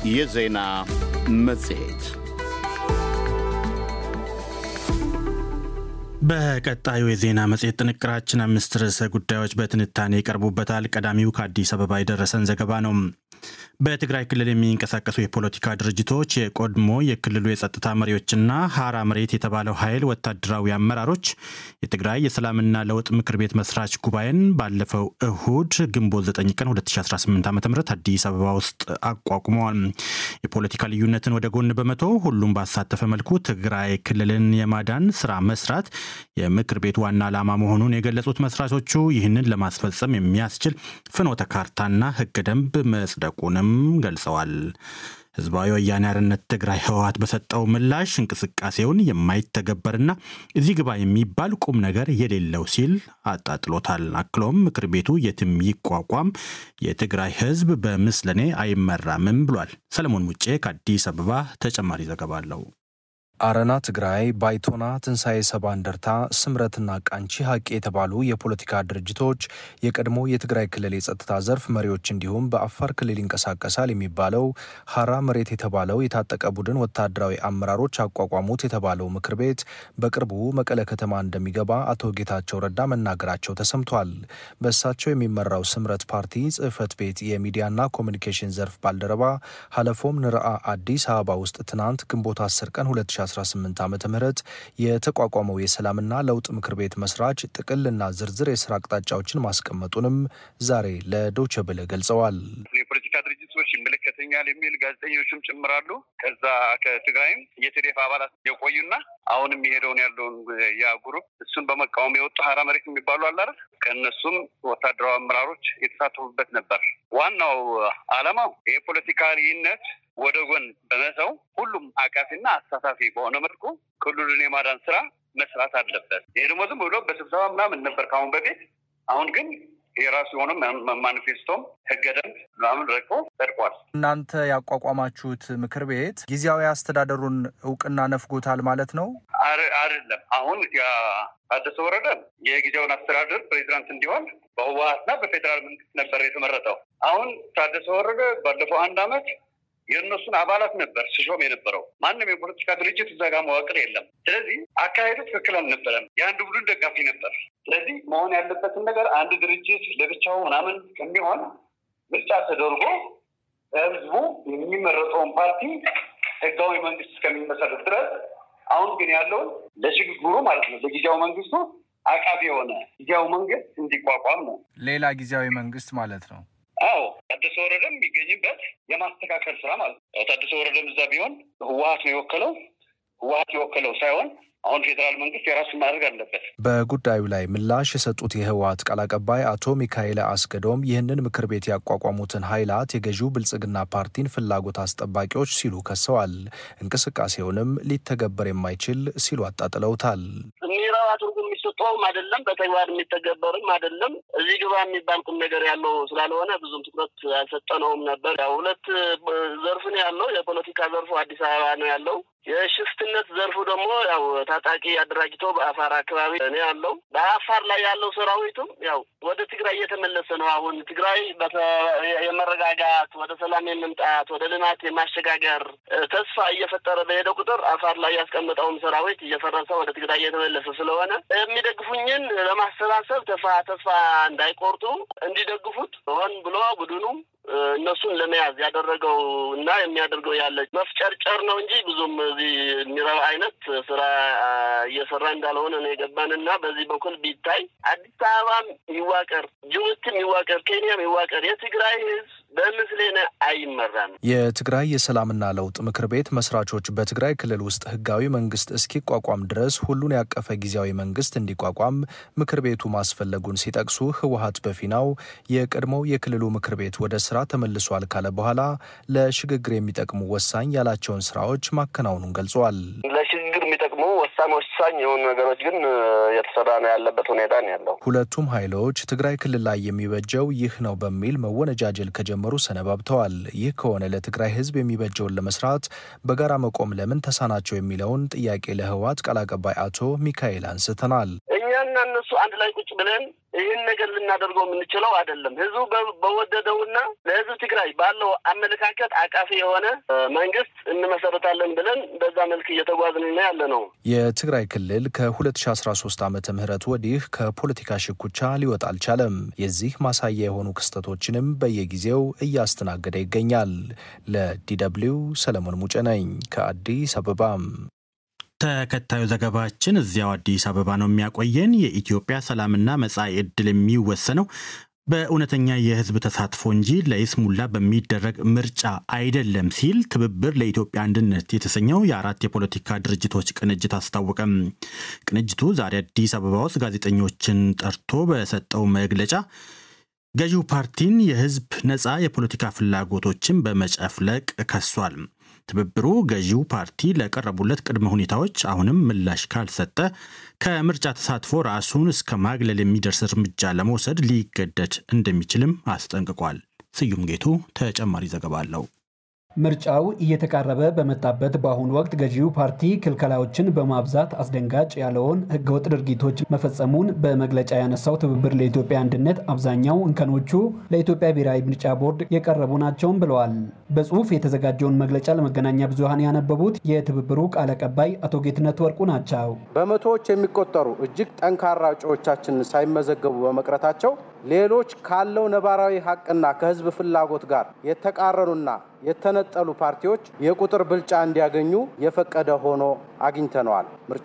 የዜና መጽሔት በቀጣዩ የዜና መጽሔት ጥንቅራችን አምስት ርዕሰ ጉዳዮች በትንታኔ ይቀርቡበታል። ቀዳሚው ከአዲስ አበባ የደረሰን ዘገባ ነው። በትግራይ ክልል የሚንቀሳቀሱ የፖለቲካ ድርጅቶች የቆድሞ የክልሉ የጸጥታ መሪዎችና ሀራ መሬት የተባለው ኃይል ወታደራዊ አመራሮች የትግራይ የሰላምና ለውጥ ምክር ቤት መስራች ጉባኤን ባለፈው እሁድ ግንቦት 9 ቀን 2018 ዓ ም አዲስ አበባ ውስጥ አቋቁመዋል። የፖለቲካ ልዩነትን ወደ ጎን በመቶ ሁሉም ባሳተፈ መልኩ ትግራይ ክልልን የማዳን ስራ መስራት የምክር ቤቱ ዋና ዓላማ መሆኑን የገለጹት መስራቾቹ ይህንን ለማስፈጸም የሚያስችል ፍኖተ ካርታና ህገ ደንብ መጽደቁንም ገልጸዋል። ህዝባዊ ወያኔ ሓርነት ትግራይ ህወሓት በሰጠው ምላሽ እንቅስቃሴውን የማይተገበርና እዚህ ግባ የሚባል ቁም ነገር የሌለው ሲል አጣጥሎታል። አክሎም ምክር ቤቱ የትም ይቋቋም የትግራይ ህዝብ በምስለኔ አይመራምም ብሏል። ሰለሞን ሙጬ ከአዲስ አበባ ተጨማሪ ዘገባ አለው። አረና ትግራይ፣ ባይቶና፣ ትንሣኤ ሰባ እንደርታ፣ ስምረትና ቃንቺ ሀቅ የተባሉ የፖለቲካ ድርጅቶች የቀድሞ የትግራይ ክልል የጸጥታ ዘርፍ መሪዎች እንዲሁም በአፋር ክልል ይንቀሳቀሳል የሚባለው ሀራ መሬት የተባለው የታጠቀ ቡድን ወታደራዊ አመራሮች አቋቋሙት የተባለው ምክር ቤት በቅርቡ መቀለ ከተማ እንደሚገባ አቶ ጌታቸው ረዳ መናገራቸው ተሰምቷል። በእሳቸው የሚመራው ስምረት ፓርቲ ጽህፈት ቤት የሚዲያና ኮሚኒኬሽን ዘርፍ ባልደረባ ሀለፎም ንርአ አዲስ አበባ ውስጥ ትናንት ግንቦት 10 ቀን 2018 ዓ ም የተቋቋመው የሰላምና ለውጥ ምክር ቤት መስራች ጥቅልና ዝርዝር የስራ አቅጣጫዎችን ማስቀመጡንም ዛሬ ለዶቸ ብለ ገልጸዋል። የፖለቲካ ድርጅቶች ይመለከተኛል የሚል ጋዜጠኞችም ጭምራሉ። ከዛ ከትግራይም የቴዴፍ አባላት የቆዩና አሁንም የሄደውን ያለውን ያ ግሩፕ እሱን በመቃወም የወጡ ሀራ መሬት የሚባሉ አላረ ከእነሱም ወታደራዊ አመራሮች የተሳተፉበት ነበር። ዋናው ዓላማው የፖለቲካ ልዩነት ወደ ጎን በመተው ሁሉም አቃፊና አሳታፊ በሆነ መልኩ ክልሉን የማዳን ስራ መስራት አለበት። ይሄ ደግሞ ዝም ብሎ በስብሰባ ምናምን ነበር ከአሁን በፊት። አሁን ግን የራሱ የሆነ ማኒፌስቶም ህገ ደንብ ምናምን ረቆ ጸድቋል። እናንተ ያቋቋማችሁት ምክር ቤት ጊዜያዊ አስተዳደሩን እውቅና ነፍጎታል ማለት ነው? አይደለም። አሁን ታደሰ ወረደ የጊዜውን አስተዳደር ፕሬዚዳንት እንዲሆን በህወሀትና በፌዴራል መንግስት ነበር የተመረጠው። አሁን ታደሰ ወረደ ባለፈው አንድ አመት የእነሱን አባላት ነበር ሲሾም የነበረው። ማንም የፖለቲካ ድርጅት እዛ ጋር መዋቅር የለም። ስለዚህ አካሄዱ ትክክል አልነበረም። የአንድ ቡድን ደጋፊ ነበር። ስለዚህ መሆን ያለበትን ነገር አንድ ድርጅት ለብቻው ምናምን ከሚሆን ምርጫ ተደርጎ ህዝቡ የሚመረጠውን ፓርቲ ህጋዊ መንግስት እስከሚመሰረት ድረስ አሁን ግን ያለውን ለሽግግሩ ማለት ነው ለጊዜያዊ መንግስቱ አቃፊ የሆነ ጊዜያዊ መንግስት እንዲቋቋም ነው። ሌላ ጊዜያዊ መንግስት ማለት ነው። አዎ ታደሰ ወረደም የሚገኝበት የማስተካከል ስራ ማለት ነው። ታደሰ ወረደም እዛ ቢሆን ህወሀት ነው የወከለው። ህወሀት የወከለው ሳይሆን አሁን ፌዴራል መንግስት የራሱን ማድረግ አለበት። በጉዳዩ ላይ ምላሽ የሰጡት የህወሀት ቃል አቀባይ አቶ ሚካኤል አስገዶም ይህንን ምክር ቤት ያቋቋሙትን ኃይላት የገዢው ብልጽግና ፓርቲን ፍላጎት አስጠባቂዎች ሲሉ ከሰዋል። እንቅስቃሴውንም ሊተገበር የማይችል ሲሉ አጣጥለውታል። ሚራዋ ትርጉም የሚሰጠውም አይደለም፣ በተግባር የሚተገበርም አይደለም። እዚህ ግባ የሚባል ቁም ነገር ያለው ስላልሆነ ብዙም ትኩረት አልሰጠነውም ነበር። ያው ሁለት ዘርፍ ነው ያለው። የፖለቲካ ዘርፉ አዲስ አበባ ነው ያለው። የሽፍትነት ዘርፉ ደግሞ ያው ታጣቂ አደራጅቶ በአፋር አካባቢ ነው ያለው። በአፋር ላይ ያለው ሰራዊቱም ያው ወደ ትግራይ እየተመለሰ ነው። አሁን ትግራይ የመረጋጋት ወደ ሰላም የመምጣት ወደ ልማት የማሸጋገር ተስፋ እየፈጠረ በሄደ ቁጥር አፋር ላይ ያስቀመጠውም ሰራዊት እየፈረሰ ወደ ትግራይ እየተመለሰ ስለሆነ የሚደግፉኝን ለማሰባሰብ ተስፋ ተስፋ እንዳይቆርጡ እንዲደግፉት ሆን ብሎ ቡድኑ እነሱን ለመያዝ ያደረገው እና የሚያደርገው ያለ መፍጨርጨር ነው እንጂ ብዙም እዚህ የሚረባ አይነት ስራ እየሰራ እንዳልሆነ ነው የገባን እና በዚህ በኩል ቢታይ አዲስ አበባም ይዋቀር፣ ጅቡቲም ይዋቀር፣ ኬንያም ይዋቀር የትግራይ ህዝብ በምስሌነ አይመራም። የትግራይ የሰላምና ለውጥ ምክር ቤት መስራቾች በትግራይ ክልል ውስጥ ህጋዊ መንግስት እስኪቋቋም ድረስ ሁሉን ያቀፈ ጊዜያዊ መንግስት እንዲቋቋም ምክር ቤቱ ማስፈለጉን ሲጠቅሱ ህወሀት በፊናው የቀድሞው የክልሉ ምክር ቤት ወደ ስራ ተመልሷል ካለ በኋላ ለሽግግር የሚጠቅሙ ወሳኝ ያላቸውን ስራዎች ማከናወኑን ገልጸዋል። ለሽግግር የሚጠቅሙ ወሳኝ ወሳኝ የሆኑ ነገሮች ግን የተሰራ ነው ያለበት ሁኔታ ነው ያለው። ሁለቱም ኃይሎች ትግራይ ክልል ላይ የሚበጀው ይህ ነው በሚል መወነጃጀል ከጀመሩ ሰነባብተዋል። ይህ ከሆነ ለትግራይ ህዝብ የሚበጀውን ለመስራት በጋራ መቆም ለምን ተሳናቸው የሚለውን ጥያቄ ለህወሓት ቃል አቀባይ አቶ ሚካኤል አንስተናል። እኛን እኛና እነሱ አንድ ላይ ቁጭ ብለን ይህን ነገር ልናደርገው የምንችለው አይደለም። ህዝቡ በወደደውና ለህዝብ ትግራይ ባለው አመለካከት አቃፊ የሆነ መንግስት እንመሰረታለን ብለን በዛ መልክ እየተጓዝን ያለ ነው። የትግራይ ክልል ከ2013 ዓመተ ምህረት ወዲህ ከፖለቲካ ሽኩቻ ሊወጣ አልቻለም። የዚህ ማሳያ የሆኑ ክስተቶችንም በየጊዜው እያስተናገደ ይገኛል። ለዲደብሊው ሰለሞን ሙጬ ነኝ ከአዲስ አበባም ተከታዩ ዘገባችን እዚያው አዲስ አበባ ነው የሚያቆየን። የኢትዮጵያ ሰላምና መጻኢ ዕድል የሚወሰነው በእውነተኛ የህዝብ ተሳትፎ እንጂ ለይስሙላ በሚደረግ ምርጫ አይደለም ሲል ትብብር ለኢትዮጵያ አንድነት የተሰኘው የአራት የፖለቲካ ድርጅቶች ቅንጅት አስታወቀም። ቅንጅቱ ዛሬ አዲስ አበባ ውስጥ ጋዜጠኞችን ጠርቶ በሰጠው መግለጫ ገዢው ፓርቲን የህዝብ ነፃ የፖለቲካ ፍላጎቶችን በመጨፍለቅ ከሷል። ትብብሩ ገዢው ፓርቲ ለቀረቡለት ቅድመ ሁኔታዎች አሁንም ምላሽ ካልሰጠ ከምርጫ ተሳትፎ ራሱን እስከ ማግለል የሚደርስ እርምጃ ለመውሰድ ሊገደድ እንደሚችልም አስጠንቅቋል። ስዩም ጌቱ ተጨማሪ ዘገባ አለው። ምርጫው እየተቃረበ በመጣበት በአሁኑ ወቅት ገዢው ፓርቲ ክልከላዎችን በማብዛት አስደንጋጭ ያለውን ህገወጥ ድርጊቶች መፈጸሙን በመግለጫ ያነሳው ትብብር ለኢትዮጵያ አንድነት አብዛኛው እንከኖቹ ለኢትዮጵያ ብሔራዊ ምርጫ ቦርድ የቀረቡ ናቸውም ብለዋል። በጽሁፍ የተዘጋጀውን መግለጫ ለመገናኛ ብዙሃን ያነበቡት የትብብሩ ቃል አቀባይ አቶ ጌትነት ወርቁ ናቸው። በመቶዎች የሚቆጠሩ እጅግ ጠንካራ እጩዎቻችን ሳይመዘገቡ በመቅረታቸው ሌሎች ካለው ነባራዊ ሀቅና ከህዝብ ፍላጎት ጋር የተቃረኑና የተነጠሉ ፓርቲዎች የቁጥር ብልጫ እንዲያገኙ የፈቀደ ሆኖ አግኝተነዋል። ምርጫ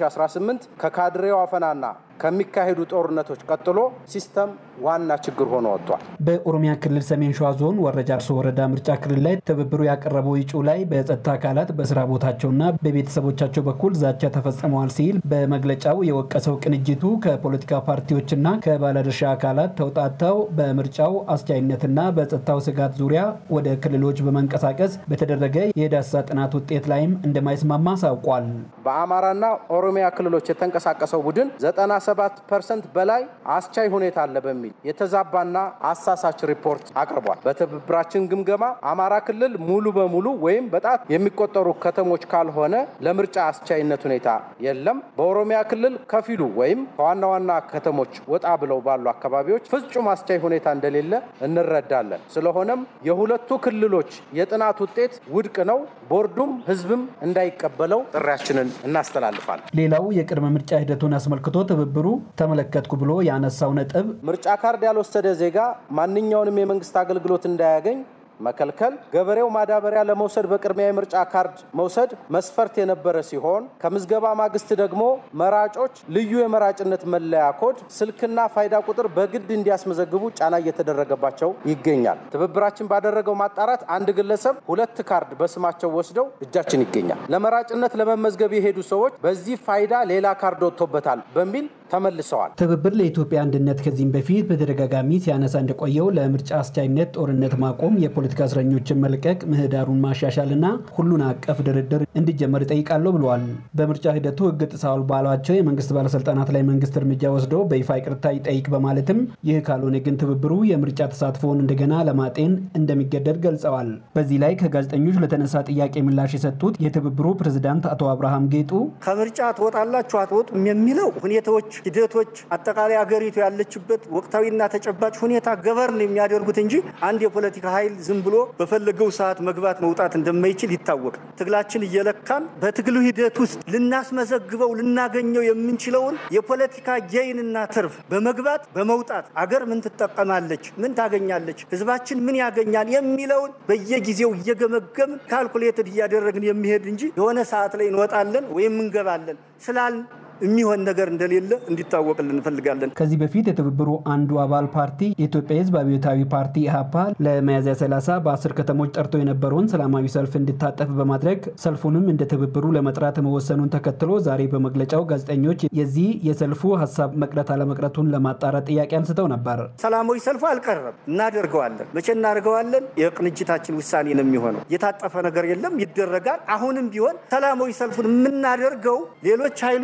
2018 ከካድሬው አፈናና ከሚካሄዱ ጦርነቶች ቀጥሎ ሲስተም ዋና ችግር ሆኖ ወጥቷል። በኦሮሚያ ክልል ሰሜን ሸዋ ዞን ወረጃ አርሶ ወረዳ ምርጫ ክልል ላይ ትብብሩ ያቀረበው እጩ ላይ በጸጥታ አካላት በስራ ቦታቸውና በቤተሰቦቻቸው በኩል ዛቻ ተፈጽመዋል ሲል በመግለጫው የወቀሰው ቅንጅቱ ከፖለቲካ ፓርቲዎችና ከባለድርሻ አካላት ተውጣተው በምርጫው አስቻይነትና በጸጥታው ስጋት ዙሪያ ወደ ክልሎች በመንቀሳቀስ በተደረገ የዳሰሳ ጥናት ውጤት ላይም እንደማይስማማ አሳውቋል። በአማራና ኦሮሚያ ክልሎች የተንቀሳቀሰው ቡድን 97 ፐርሰንት በላይ አስቻይ ሁኔታ አለ በሚል የተዛባና አሳሳች ሪፖርት አቅርቧል። በትብብራችን ግምገማ አማራ ክልል ሙሉ በሙሉ ወይም በጣት የሚቆጠሩ ከተሞች ካልሆነ ለምርጫ አስቻይነት ሁኔታ የለም። በኦሮሚያ ክልል ከፊሉ ወይም ከዋና ዋና ከተሞች ወጣ ብለው ባሉ አካባቢዎች ፍጹም አስቻይ ሁኔታ እንደሌለ እንረዳለን። ስለሆነም የሁለቱ ክልሎች የጥናት ውጤት ውድቅ ነው። ቦርዱም ህዝብም እንዳይቀበለው ጥሪያችንን እናስተላልፋለን። ሌላው የቅድመ ምርጫ ሂደቱን አስመልክቶ ትብብሩ ተመለከትኩ ብሎ ያነሳው ነጥብ ምርጫ ካርድ ያልወሰደ ዜጋ ማንኛውንም የመንግስት አገልግሎት እንዳያገኝ መከልከል፣ ገበሬው ማዳበሪያ ለመውሰድ በቅድሚያ የምርጫ ካርድ መውሰድ መስፈርት የነበረ ሲሆን ከምዝገባ ማግስት ደግሞ መራጮች ልዩ የመራጭነት መለያ ኮድ፣ ስልክና ፋይዳ ቁጥር በግድ እንዲያስመዘግቡ ጫና እየተደረገባቸው ይገኛል። ትብብራችን ባደረገው ማጣራት አንድ ግለሰብ ሁለት ካርድ በስማቸው ወስደው እጃችን ይገኛል። ለመራጭነት ለመመዝገብ የሄዱ ሰዎች በዚህ ፋይዳ ሌላ ካርድ ወጥቶበታል በሚል ተመልሰዋል። ትብብር ለኢትዮጵያ አንድነት ከዚህም በፊት በተደጋጋሚ ሲያነሳ እንደቆየው ለምርጫ አስቻይነት ጦርነት ማቆም፣ የፖለቲካ እስረኞችን መልቀቅ፣ ምህዳሩን ማሻሻልና ሁሉን አቀፍ ድርድር እንዲጀመር ይጠይቃለሁ ብለዋል። በምርጫ ሂደቱ ሕግ ጥሰዋል ባሏቸው የመንግስት ባለስልጣናት ላይ መንግስት እርምጃ ወስዶ በይፋ ይቅርታ ይጠይቅ በማለትም ይህ ካልሆነ ግን ትብብሩ የምርጫ ተሳትፎውን እንደገና ለማጤን እንደሚገደድ ገልጸዋል። በዚህ ላይ ከጋዜጠኞች ለተነሳ ጥያቄ ምላሽ የሰጡት የትብብሩ ፕሬዝዳንት አቶ አብርሃም ጌጡ ከምርጫ ትወጣላችሁ አትወጡም የሚለው ሁኔታዎች ሂደቶች አጠቃላይ አገሪቱ ያለችበት ወቅታዊና ተጨባጭ ሁኔታ ገበርን የሚያደርጉት እንጂ አንድ የፖለቲካ ኃይል ዝም ብሎ በፈለገው ሰዓት መግባት መውጣት እንደማይችል ይታወቃል። ትግላችን እየለካን በትግሉ ሂደት ውስጥ ልናስመዘግበው ልናገኘው የምንችለውን የፖለቲካ ጌይንና ትርፍ በመግባት በመውጣት አገር ምን ትጠቀማለች፣ ምን ታገኛለች፣ ህዝባችን ምን ያገኛል የሚለውን በየጊዜው እየገመገምን ካልኩሌትድ እያደረግን የሚሄድ እንጂ የሆነ ሰዓት ላይ እንወጣለን ወይም እንገባለን ስላል የሚሆን ነገር እንደሌለ እንዲታወቅልን እንፈልጋለን። ከዚህ በፊት የትብብሩ አንዱ አባል ፓርቲ የኢትዮጵያ ህዝብ አብዮታዊ ፓርቲ ኢህአፓ ለሚያዝያ 30 በአስር ከተሞች ጠርቶ የነበረውን ሰላማዊ ሰልፍ እንዲታጠፍ በማድረግ ሰልፉንም እንደ ትብብሩ ለመጥራት መወሰኑን ተከትሎ ዛሬ በመግለጫው ጋዜጠኞች የዚህ የሰልፉ ሀሳብ መቅረት አለመቅረቱን ለማጣራት ጥያቄ አንስተው ነበር። ሰላማዊ ሰልፉ አልቀረም፣ እናደርገዋለን። መቼ እናደርገዋለን? የቅንጅታችን ውሳኔ ነው የሚሆነው። የታጠፈ ነገር የለም፣ ይደረጋል። አሁንም ቢሆን ሰላማዊ ሰልፉን የምናደርገው ሌሎች ኃይሉት በሚ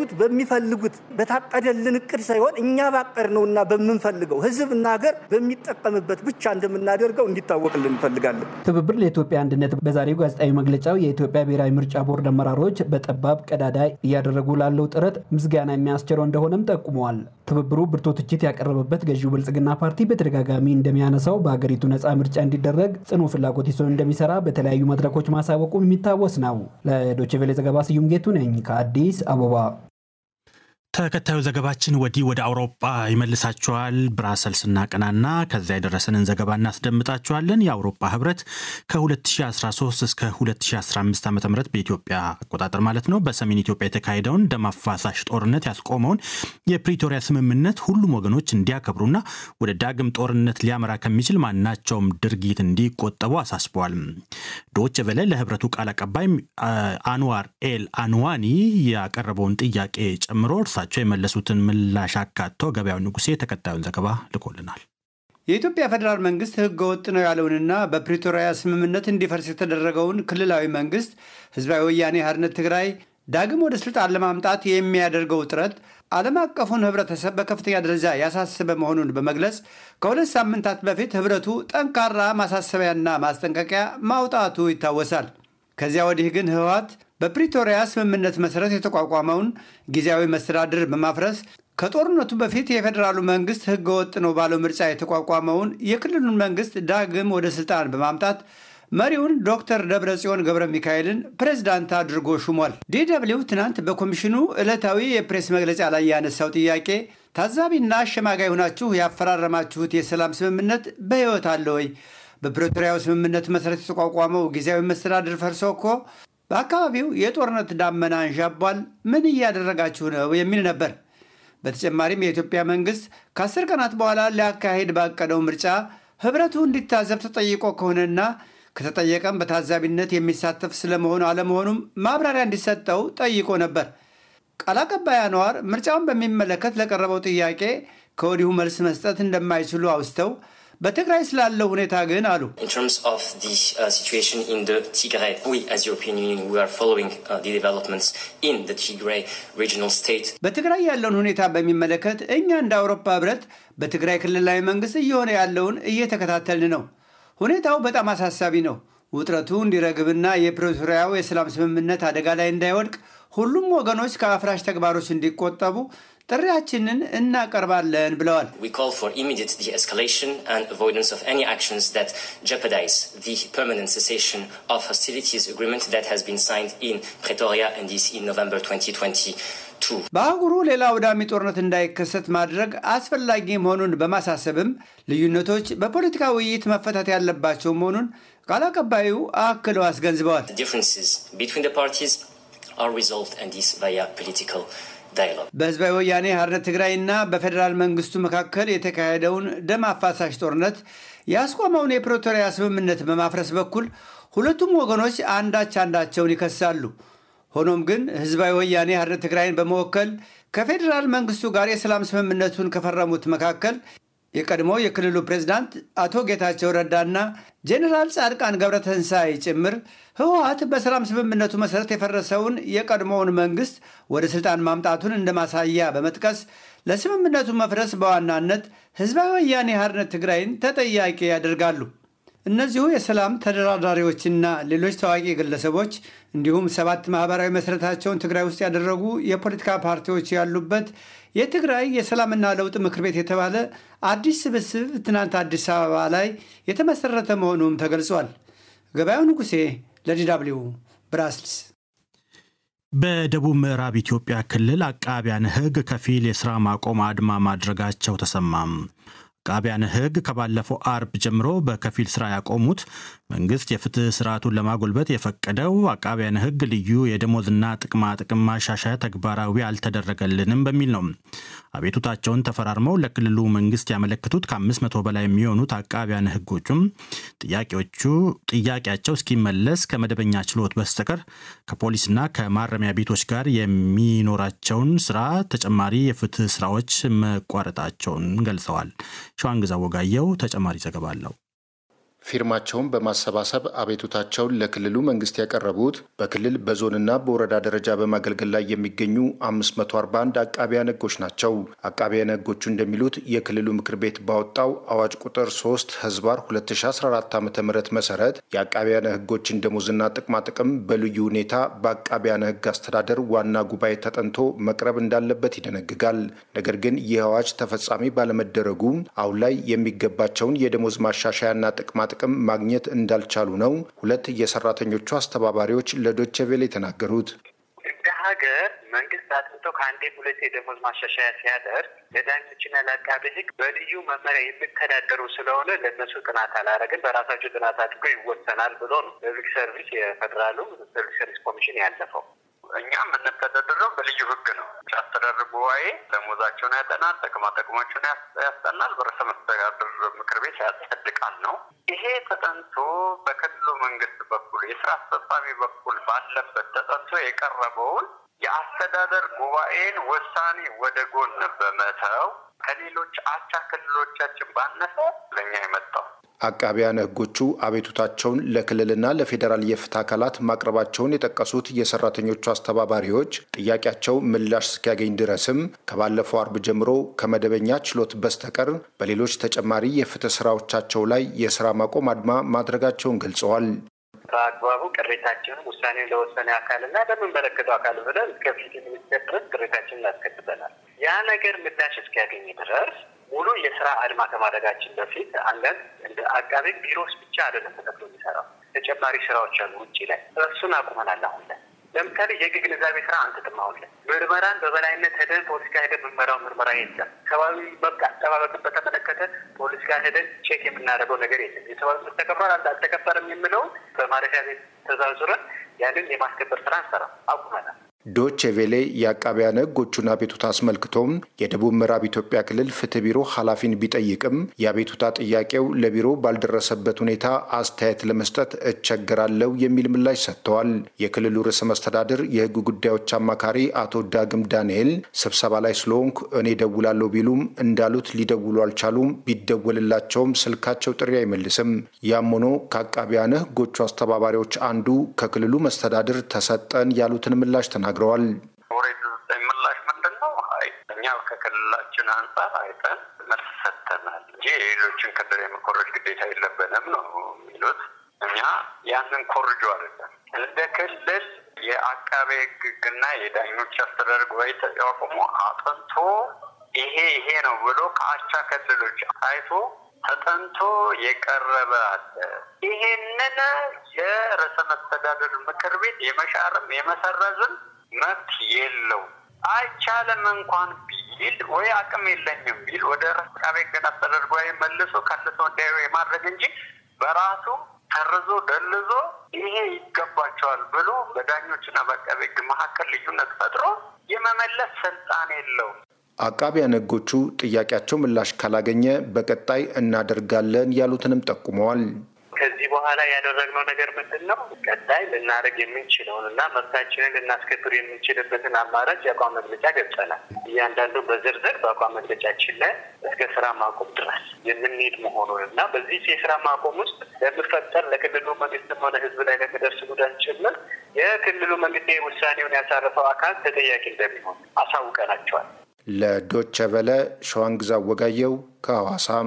በሚፈልጉት በታቀደልን እቅድ ሳይሆን እኛ ባቀድነውና በምንፈልገው ህዝብና ሀገር በሚጠቀምበት ብቻ እንደምናደርገው እንዲታወቅልን እንፈልጋለን። ትብብር ለኢትዮጵያ አንድነት በዛሬው ጋዜጣዊ መግለጫው የኢትዮጵያ ብሔራዊ ምርጫ ቦርድ አመራሮች በጠባብ ቀዳዳ እያደረጉ ላለው ጥረት ምስጋና የሚያስችለው እንደሆነም ጠቁመዋል። ትብብሩ ብርቱ ትችት ያቀረበበት ገዢው ብልጽግና ፓርቲ በተደጋጋሚ እንደሚያነሳው በሀገሪቱ ነፃ ምርጫ እንዲደረግ ጽኑ ፍላጎት ይዞ እንደሚሰራ በተለያዩ መድረኮች ማሳወቁ የሚታወስ ነው። ለዶቼ ቬሌ ዘገባ ስዩም ጌቱ ነኝ ከአዲስ አበባ። ተከታዩ ዘገባችን ወዲህ ወደ አውሮፓ ይመልሳችኋል። ብራሰልስ እናቀናና ከዚያ የደረሰንን ዘገባ እናስደምጣችኋለን። የአውሮፓ ህብረት ከ2013 እስከ 2015 ዓ ም በኢትዮጵያ አቆጣጠር ማለት ነው በሰሜን ኢትዮጵያ የተካሄደውን ደም አፋሳሽ ጦርነት ያስቆመውን የፕሪቶሪያ ስምምነት ሁሉም ወገኖች እንዲያከብሩና ወደ ዳግም ጦርነት ሊያመራ ከሚችል ማናቸውም ድርጊት እንዲቆጠቡ አሳስበዋል። ዶች ቬለ ለህብረቱ ቃል አቀባይ አንዋር ኤል አንዋኒ ያቀረበውን ጥያቄ ጨምሮ እርሳቸው የመለሱትን ምላሽ አካቶ ገበያው ንጉሴ ተከታዩን ዘገባ ልኮልናል። የኢትዮጵያ ፌዴራል መንግስት ህገ ወጥ ነው ያለውንና በፕሪቶሪያ ስምምነት እንዲፈርስ የተደረገውን ክልላዊ መንግስት ህዝባዊ ወያኔ ሓርነት ትግራይ ዳግም ወደ ስልጣን ለማምጣት የሚያደርገው ጥረት ዓለም አቀፉን ህብረተሰብ በከፍተኛ ደረጃ ያሳሰበ መሆኑን በመግለጽ ከሁለት ሳምንታት በፊት ህብረቱ ጠንካራ ማሳሰቢያና ማስጠንቀቂያ ማውጣቱ ይታወሳል። ከዚያ ወዲህ ግን ህወሓት በፕሪቶሪያ ስምምነት መሰረት የተቋቋመውን ጊዜያዊ መስተዳድር በማፍረስ ከጦርነቱ በፊት የፌዴራሉ መንግስት ህገወጥ ነው ባለው ምርጫ የተቋቋመውን የክልሉን መንግስት ዳግም ወደ ስልጣን በማምጣት መሪውን ዶክተር ደብረጽዮን ገብረ ሚካኤልን ፕሬዝዳንት አድርጎ ሹሟል። ዲደብሊው ትናንት በኮሚሽኑ ዕለታዊ የፕሬስ መግለጫ ላይ ያነሳው ጥያቄ ታዛቢና አሸማጋይ ሆናችሁ ያፈራረማችሁት የሰላም ስምምነት በሕይወት አለ ወይ? በፕሪቶሪያው ስምምነት መሰረት የተቋቋመው ጊዜያዊ መስተዳድር ፈርሶ እኮ በአካባቢው የጦርነት ዳመና አንዣቧል። ምን እያደረጋችሁ ነው? የሚል ነበር። በተጨማሪም የኢትዮጵያ መንግስት ከአስር ቀናት በኋላ ሊያካሄድ ባቀደው ምርጫ ህብረቱ እንዲታዘብ ተጠይቆ ከሆነና ከተጠየቀም በታዛቢነት የሚሳተፍ ስለመሆኑ አለመሆኑም ማብራሪያ እንዲሰጠው ጠይቆ ነበር። ቃል አቀባይ አንዋር ምርጫውን በሚመለከት ለቀረበው ጥያቄ ከወዲሁ መልስ መስጠት እንደማይችሉ አውስተው በትግራይ ስላለው ሁኔታ ግን አሉ። በትግራይ ያለውን ሁኔታ በሚመለከት እኛ እንደ አውሮፓ ህብረት በትግራይ ክልላዊ መንግስት እየሆነ ያለውን እየተከታተልን ነው። ሁኔታው በጣም አሳሳቢ ነው። ውጥረቱ እንዲረግብና የፕሪቶሪያው የሰላም ስምምነት አደጋ ላይ እንዳይወድቅ ሁሉም ወገኖች ከአፍራሽ ተግባሮች እንዲቆጠቡ ጥሪያችንን እናቀርባለን ብለዋል። በአህጉሩ ሌላ አውዳሚ ጦርነት እንዳይከሰት ማድረግ አስፈላጊ መሆኑን በማሳሰብም ልዩነቶች በፖለቲካ ውይይት መፈታት ያለባቸው መሆኑን ቃል አቀባዩ አክለው አስገንዝበዋል። በህዝባዊ ወያኔ ሓርነት ትግራይና በፌዴራል መንግስቱ መካከል የተካሄደውን ደም አፋሳሽ ጦርነት ያስቆመውን የፕሪቶሪያ ስምምነት በማፍረስ በኩል ሁለቱም ወገኖች አንዳች አንዳቸውን ይከሳሉ። ሆኖም ግን ህዝባዊ ወያኔ ሓርነት ትግራይን በመወከል ከፌዴራል መንግስቱ ጋር የሰላም ስምምነቱን ከፈረሙት መካከል የቀድሞ የክልሉ ፕሬዝዳንት አቶ ጌታቸው ረዳና ጄኔራል ጻድቃን ገብረተንሳይ ጭምር ህወሓት በሰላም ስምምነቱ መሰረት የፈረሰውን የቀድሞውን መንግስት ወደ ስልጣን ማምጣቱን እንደ ማሳያ በመጥቀስ ለስምምነቱ መፍረስ በዋናነት ህዝባዊ ወያኔ ሓርነት ትግራይን ተጠያቂ ያደርጋሉ። እነዚሁ የሰላም ተደራዳሪዎችና ሌሎች ታዋቂ ግለሰቦች እንዲሁም ሰባት ማህበራዊ መሰረታቸውን ትግራይ ውስጥ ያደረጉ የፖለቲካ ፓርቲዎች ያሉበት የትግራይ የሰላምና ለውጥ ምክር ቤት የተባለ አዲስ ስብስብ ትናንት አዲስ አበባ ላይ የተመሰረተ መሆኑም ተገልጿል። ገበያው ንጉሴ ለዲዳብሊው ብራስልስ። በደቡብ ምዕራብ ኢትዮጵያ ክልል አቃቢያን ህግ ከፊል የስራ ማቆም አድማ ማድረጋቸው ተሰማም። አቃቢያን ህግ ከባለፈው አርብ ጀምሮ በከፊል ስራ ያቆሙት መንግስት የፍትህ ስርዓቱን ለማጎልበት የፈቀደው አቃቢያን ህግ ልዩ የደሞዝና ጥቅማ ጥቅም ማሻሻያ ተግባራዊ አልተደረገልንም በሚል ነው። አቤቱታቸውን ተፈራርመው ለክልሉ መንግስት ያመለክቱት ከ500 በላይ የሚሆኑት አቃቢያን ህጎቹም ጥያቄዎቹ ጥያቄያቸው እስኪመለስ ከመደበኛ ችሎት በስተቀር ከፖሊስና ከማረሚያ ቤቶች ጋር የሚኖራቸውን ስራ ተጨማሪ የፍትህ ስራዎች መቋረጣቸውን ገልጸዋል። ሸዋንግዛ ወጋየው ተጨማሪ ዘገባ አለው። ፊርማቸውን በማሰባሰብ አቤቱታቸውን ለክልሉ መንግስት ያቀረቡት በክልል በዞንና በወረዳ ደረጃ በማገልገል ላይ የሚገኙ 541 አቃቢያን ሕጎች ናቸው። አቃቢያን ሕጎቹ እንደሚሉት የክልሉ ምክር ቤት ባወጣው አዋጅ ቁጥር 3 ህዝባር 2014 ዓ ም መሰረት የአቃቢያን ሕጎችን ደሞዝና ጥቅማጥቅም በልዩ ሁኔታ በአቃቢያን ሕግ አስተዳደር ዋና ጉባኤ ተጠንቶ መቅረብ እንዳለበት ይደነግጋል። ነገር ግን ይህ አዋጅ ተፈጻሚ ባለመደረጉ አሁን ላይ የሚገባቸውን የደሞዝ ማሻሻያና ጥቅማ ጥቅም ማግኘት እንዳልቻሉ ነው ሁለት የሰራተኞቹ አስተባባሪዎች ለዶቼ ቬለ የተናገሩት። እንደ ሀገር መንግስት አጥንቶ ከአንዴ ሁለቴ የደሞዝ ማሻሻያ ሲያደርግ ለዳኞችና ለአቃቤ ሕግ በልዩ መመሪያ የሚተዳደሩ ስለሆነ ለእነሱ ጥናት አላረግን በራሳቸው ጥናት አድርጎ ይወሰናል ብሎ ነው ፐብሊክ ሰርቪስ የፌዴራሉ ፐብሊክ ሰርቪስ ኮሚሽን ያለፈው። እኛ የምንተዳደረው በልዩ ህግ ነው። አስተዳደር ጉባኤ ደሞዛቸውን ያጠናል፣ ጥቅማ ጥቅሞችን ያስጠናል፣ በርዕሰ መስተዳድር ምክር ቤት ያጸድቃል ነው። ይሄ ተጠንቶ በክልሉ መንግስት በኩል የስራ አስፈጻሚ በኩል ባለበት ተጠንቶ የቀረበውን የአስተዳደር ጉባኤን ውሳኔ ወደ ጎን በመተው ከሌሎች አቻ ክልሎቻችን ባነሰ ለእኛ የመጣው አቃቢያን ሕጎቹ አቤቱታቸውን ለክልልና ለፌዴራል የፍትህ አካላት ማቅረባቸውን የጠቀሱት የሰራተኞቹ አስተባባሪዎች ጥያቄያቸው ምላሽ እስኪያገኝ ድረስም ከባለፈው አርብ ጀምሮ ከመደበኛ ችሎት በስተቀር በሌሎች ተጨማሪ የፍትህ ስራዎቻቸው ላይ የስራ ማቆም አድማ ማድረጋቸውን ገልጸዋል። በአግባቡ ቅሬታችንን ውሳኔውን ለወሰነ አካልና ለምንመለከተው አካል ብለን እስከ ፍትህ ሚኒስቴር ድረስ ቅሬታችንን እናስከትበናል። ያ ነገር ምላሽ እስኪያገኝ ድረስ ሙሉ የስራ አድማ ከማድረጋችን በፊት አንዳንድ እንደ አቃቤ ቢሮስ ብቻ አይደለም ተከፍሎ የሚሰራው ተጨማሪ ስራዎች አሉ ውጭ ላይ እሱን አቁመናል። አሁን ላይ ለምሳሌ የህግ ግንዛቤ ስራ አንትጥም። አሁን ላይ ምርመራን በበላይነት ሄደን ፖለቲካ ሄደን የምንመራው ምርመራ የለም። ሰብአዊ መብት አጠባበቅን በተመለከተ ፖለቲካ ሄደን ቼክ የምናደርገው ነገር የለም። የሰብአዊ መብት ተከብሯል አልተከበረም የሚለውን በማረፊያ ቤት ተዛዙረን ያንን የማስከበር ስራ እንሰራ አቁመናል። ዶቼ ቬሌ የአቃቢያን ሕጎቹን አቤቱታ አስመልክቶም የደቡብ ምዕራብ ኢትዮጵያ ክልል ፍትህ ቢሮ ኃላፊን ቢጠይቅም የአቤቱታ ጥያቄው ለቢሮ ባልደረሰበት ሁኔታ አስተያየት ለመስጠት እቸገራለሁ የሚል ምላሽ ሰጥተዋል። የክልሉ ርዕሰ መስተዳድር የሕግ ጉዳዮች አማካሪ አቶ ዳግም ዳንኤል ስብሰባ ላይ ስለሆንኩ እኔ ደውላለሁ ቢሉም እንዳሉት ሊደውሉ አልቻሉም። ቢደወልላቸውም ስልካቸው ጥሪ አይመልስም። ያም ሆኖ ከአቃቢያን ሕጎቹ አስተባባሪዎች አንዱ ከክልሉ መስተዳድር ተሰጠን ያሉትን ምላሽ ተናግረዋል ተናግረዋል። ምላሽ ምንድን ነው? አይ እኛ ከክልላችን አንጻር አይተን መልስ ሰጥተናል እንጂ የሌሎችን ክልል የመኮረጅ ግዴታ የለብንም ነው የሚሉት። እኛ ያንን ኮርጆ አይደለም እንደ ክልል የአቃቤ ሕግና የዳኞች አስተዳደር ጉባኤ ተቋቁሞ አጥንቶ ይሄ ይሄ ነው ብሎ ከአቻ ክልሎች አይቶ ተጠንቶ የቀረበ አለ። ይሄንን የርዕሰ መስተዳድር ምክር ቤት የመሻርም የመሰረዝም መብት የለው። አይቻልም እንኳን ቢል ወይ አቅም የለኝም ቢል ወደ አቃቤ ሕግና አስተዳደር ጉባኤ መልሶ ከልሶ እንዲያዩ የማድረግ እንጂ በራሱ ሰርዞ ደልዞ ይሄ ይገባቸዋል ብሎ በዳኞችና በአቃቤ ሕግ መካከል ልዩነት ፈጥሮ የመመለስ ስልጣን የለውም። አቃቢያን ሕጎቹ ጥያቄያቸው ምላሽ ካላገኘ በቀጣይ እናደርጋለን ያሉትንም ጠቁመዋል። ከዚህ በኋላ ያደረግነው ነገር ምንድን ነው? ቀጣይ ልናደርግ የምንችለውን እና መብታችንን ልናስከብር የምንችልበትን አማራጭ የአቋም መግለጫ ገብጸናል። እያንዳንዱ በዝርዝር በአቋም መግለጫችን ላይ እስከ ስራ ማቆም ድረስ የምንሄድ መሆኑን እና በዚህ የስራ ማቆም ውስጥ ለሚፈጠር ለክልሉ መንግስትም ሆነ ህዝብ ላይ ለሚደርስ ጉዳት ጭምር የክልሉ መንግስት ውሳኔውን ያሳረፈው አካል ተጠያቂ እንደሚሆን አሳውቀናቸዋል። ለዶቸ ቨለ ሸዋንግዛ ወጋየው ከሐዋሳም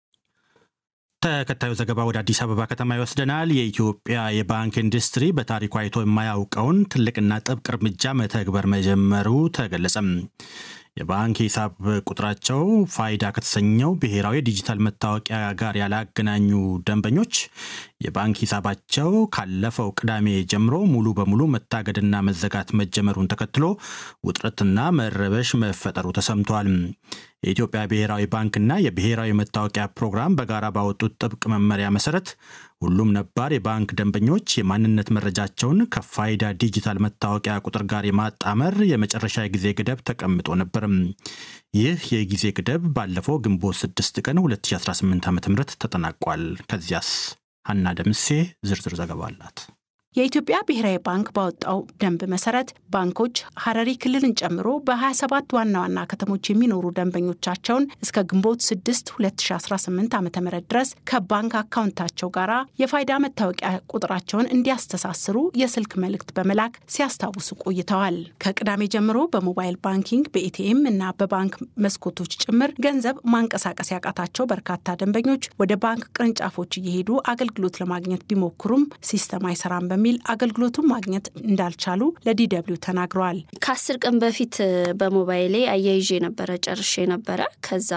ተከታዩ ዘገባ ወደ አዲስ አበባ ከተማ ይወስደናል። የኢትዮጵያ የባንክ ኢንዱስትሪ በታሪኩ አይቶ የማያውቀውን ትልቅና ጥብቅ እርምጃ መተግበር መጀመሩ ተገለጸም። የባንክ ሂሳብ ቁጥራቸው ፋይዳ ከተሰኘው ብሔራዊ ዲጂታል መታወቂያ ጋር ያላገናኙ ደንበኞች የባንክ ሂሳባቸው ካለፈው ቅዳሜ ጀምሮ ሙሉ በሙሉ መታገድና መዘጋት መጀመሩን ተከትሎ ውጥረትና መረበሽ መፈጠሩ ተሰምቷል። የኢትዮጵያ ብሔራዊ ባንክና የብሔራዊ መታወቂያ ፕሮግራም በጋራ ባወጡት ጥብቅ መመሪያ መሰረት ሁሉም ነባር የባንክ ደንበኞች የማንነት መረጃቸውን ከፋይዳ ዲጂታል መታወቂያ ቁጥር ጋር የማጣመር የመጨረሻ የጊዜ ገደብ ተቀምጦ ነበር። ይህ የጊዜ ገደብ ባለፈው ግንቦት 6 ቀን 2018 ዓ ም ተጠናቋል። ከዚያስ ሀና ደምሴ ዝርዝር ዘገባ አላት። የኢትዮጵያ ብሔራዊ ባንክ ባወጣው ደንብ መሰረት ባንኮች ሀረሪ ክልልን ጨምሮ በ27 ዋና ዋና ከተሞች የሚኖሩ ደንበኞቻቸውን እስከ ግንቦት 6 2018 ዓ ም ድረስ ከባንክ አካውንታቸው ጋር የፋይዳ መታወቂያ ቁጥራቸውን እንዲያስተሳስሩ የስልክ መልእክት በመላክ ሲያስታውሱ ቆይተዋል። ከቅዳሜ ጀምሮ በሞባይል ባንኪንግ በኤቲኤም እና በባንክ መስኮቶች ጭምር ገንዘብ ማንቀሳቀስ ያቃታቸው በርካታ ደንበኞች ወደ ባንክ ቅርንጫፎች እየሄዱ አገልግሎት ለማግኘት ቢሞክሩም ሲስተም አይሰራም በሚል አገልግሎቱን ማግኘት እንዳልቻሉ ለዲደብሊው ተናግረዋል። ከአስር ቀን በፊት በሞባይሌ አያይዤ ነበረ ጨርሼ ነበረ። ከዛ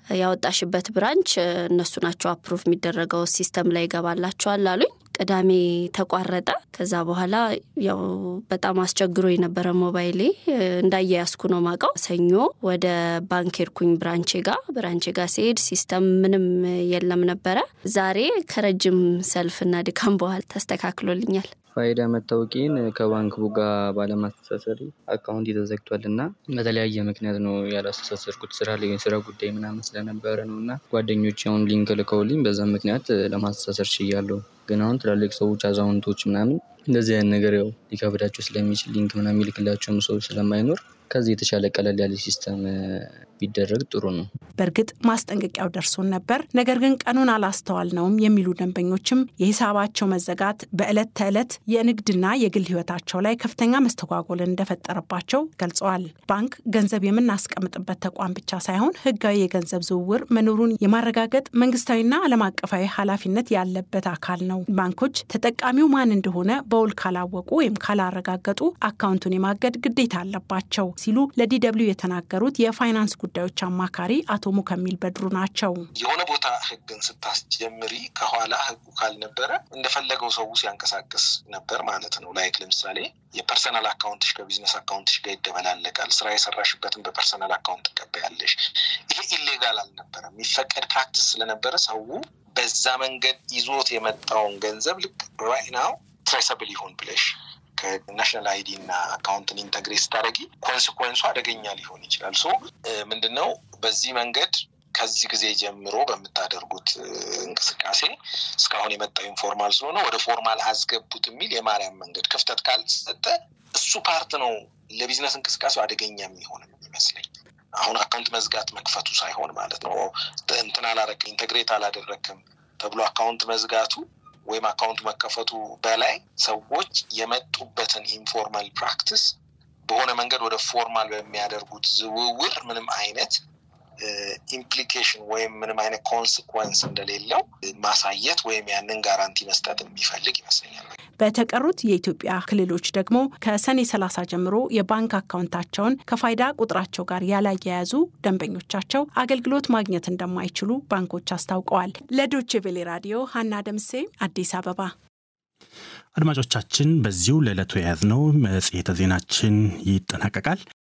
ያወጣሽበት ብራንች እነሱ ናቸው አፕሩቭ የሚደረገው ሲስተም ላይ ይገባላቸዋል አሉኝ። ቅዳሜ ተቋረጠ። ከዛ በኋላ ያው በጣም አስቸግሮ የነበረ ሞባይሌ እንዳያያዝኩ ነው ማቀው። ሰኞ ወደ ባንክ ሄድኩኝ ብራንቼ ጋ ብራንቼ ጋ ሲሄድ ሲስተም ምንም የለም ነበረ። ዛሬ ከረጅም ሰልፍና ድካም በኋላ ተስተካክሎልኛል። ፋይዳ መታወቂን ከባንክ ቡጋ ባለማስተሳሰሪ አካውንት ተዘግቷል እና በተለያየ ምክንያት ነው ያላስተሳሰርኩት። ስራ ላይ ስራ ጉዳይ ምናምን ስለነበረ ነው እና ጓደኞች አሁን ሊንክ ልከውልኝ በዛ ምክንያት ለማስተሳሰር ችያለሁ። ግን አሁን ትላልቅ ሰዎች አዛውንቶች ምናምን እንደዚህ አይነት ነገር ያው ሊከብዳቸው ስለሚችል ሊንክ ምናምን የሚልክላቸውም ሰው ስለማይኖር ከዚህ የተሻለ ቀለል ያለ ሲስተም ቢደረግ ጥሩ ነው። በእርግጥ ማስጠንቀቂያው ደርሶን ነበር፣ ነገር ግን ቀኑን አላስተዋልነውም የሚሉ ደንበኞችም የሂሳባቸው መዘጋት በዕለት ተዕለት የንግድና የግል ሕይወታቸው ላይ ከፍተኛ መስተጓጎልን እንደፈጠረባቸው ገልጸዋል። ባንክ ገንዘብ የምናስቀምጥበት ተቋም ብቻ ሳይሆን ሕጋዊ የገንዘብ ዝውውር መኖሩን የማረጋገጥ መንግስታዊና ዓለም አቀፋዊ ኃላፊነት ያለበት አካል ነው። ባንኮች ተጠቃሚው ማን እንደሆነ በውል ካላወቁ ወይም ካላረጋገጡ አካውንቱን የማገድ ግዴታ አለባቸው ሲሉ ለዲደብሊው የተናገሩት የፋይናንስ ጉዳዮች አማካሪ አቶ ሙከሚል በድሩ ናቸው። የሆነ ቦታ ህግን ስታስጀምሪ ከኋላ ህጉ ካልነበረ እንደፈለገው ሰው ሲያንቀሳቅስ ነበር ማለት ነው። ላይክ ለምሳሌ የፐርሰናል አካውንትሽ ከቢዝነስ አካውንትሽ ጋር ይደበላለቃል። ስራ የሰራሽበትን በፐርሰናል አካውንት ትቀበያለሽ። ይሄ ኢሌጋል አልነበረም፣ የሚፈቀድ ፕራክቲስ ስለነበረ ሰው በዛ መንገድ ይዞት የመጣውን ገንዘብ ልክ ራይት ናው ትሬሰብል ይሁን ብለሽ ከናሽናል አይዲ እና አካውንትን ኢንተግሬት ስታደረጊ ኮንስኮንሱ አደገኛ ሊሆን ይችላል። ሶ ምንድነው በዚህ መንገድ ከዚህ ጊዜ ጀምሮ በምታደርጉት እንቅስቃሴ እስካሁን የመጣው ኢንፎርማል ስለሆነ ወደ ፎርማል አስገቡት የሚል የማርያም መንገድ ክፍተት ካልተሰጠ እሱ ፓርት ነው ለቢዝነስ እንቅስቃሴው አደገኛ የሚሆን የሚመስለኝ። አሁን አካውንት መዝጋት መክፈቱ ሳይሆን ማለት ነው እንትን አላረክም ኢንተግሬት አላደረክም ተብሎ አካውንት መዝጋቱ ወይም አካውንቱ መከፈቱ በላይ ሰዎች የመጡበትን ኢንፎርማል ፕራክቲስ በሆነ መንገድ ወደ ፎርማል በሚያደርጉት ዝውውር ምንም አይነት ኢምፕሊኬሽን ወይም ምንም አይነት ኮንስኮንስ እንደሌለው ማሳየት ወይም ያንን ጋራንቲ መስጠት የሚፈልግ ይመስለኛል። በተቀሩት የኢትዮጵያ ክልሎች ደግሞ ከሰኔ 30 ጀምሮ የባንክ አካውንታቸውን ከፋይዳ ቁጥራቸው ጋር ያላያያዙ ደንበኞቻቸው አገልግሎት ማግኘት እንደማይችሉ ባንኮች አስታውቀዋል። ለዶቼ ቬሌ ራዲዮ ሀና ደምሴ አዲስ አበባ። አድማጮቻችን፣ በዚሁ ለዕለቱ የያዝነው መጽሔተ ዜናችን ይጠናቀቃል።